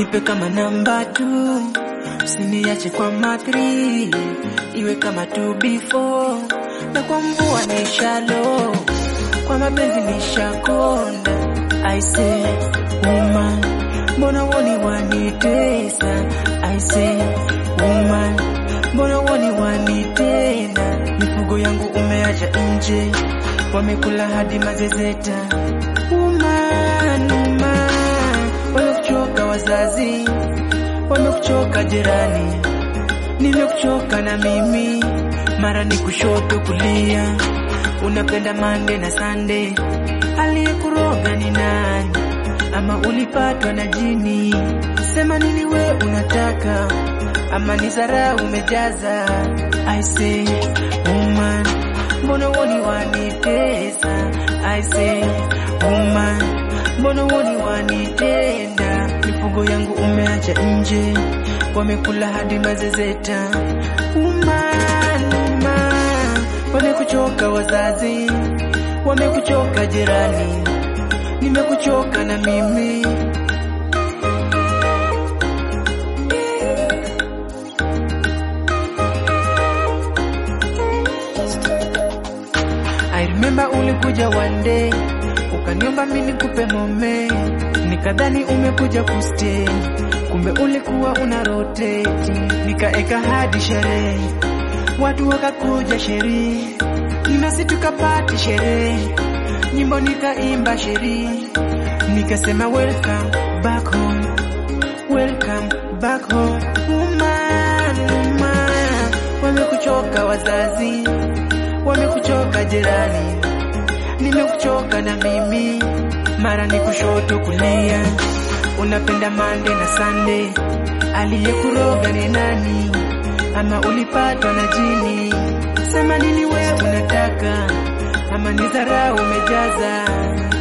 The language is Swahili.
nipe kama namba tu, usiniache kwa mathri, iwe kama tu before, na kwa mvua na ishalo, kwa mapenzi nishakonda. I say woman, mbona woni wanitesa? I say woman, mbona woni wanitenda? Mifugo yangu umeacha nje, wamekula hadi mazezeta. Woman, woman, wamekuchoka wazazi, wamekuchoka jirani, nimekuchoka na mimi, mara ni kushoto kulia, unapenda mande na sande, aliyekuroga ni nani? Ama ulipatwa na jini? Sema nini we unataka, ama ni zarau umejaza? I say woman, mbona woni wanitesa? I say woman, mbona woni wanitenda? Mifugo yangu umeacha nje, wamekula hadi mazezeta. Woman, woman, wamekuchoka wazazi, wamekuchoka jirani, nimekuchoka na mimi. I remember ulikuja one day ukaniomba mimi nikupe mome, nikadhani umekuja kustay, kumbe ulikuwa una rotate. Nikaeka hadi sherehe, watu wakakuja sherehe, nasi tukapati sherehe, nyimbo nikaimba sherehe, nikasema welcome back home, welcome back home. Woman, woman, wamekuchoka wazazi wamekuchoka jirani, nimekuchoka na mimi, mara ni kushoto kulia, unapenda mande na sande, aliyekuroga ni nani? Ama ulipatwa na jini? Sema nini we unataka, ama ni dharau umejaza?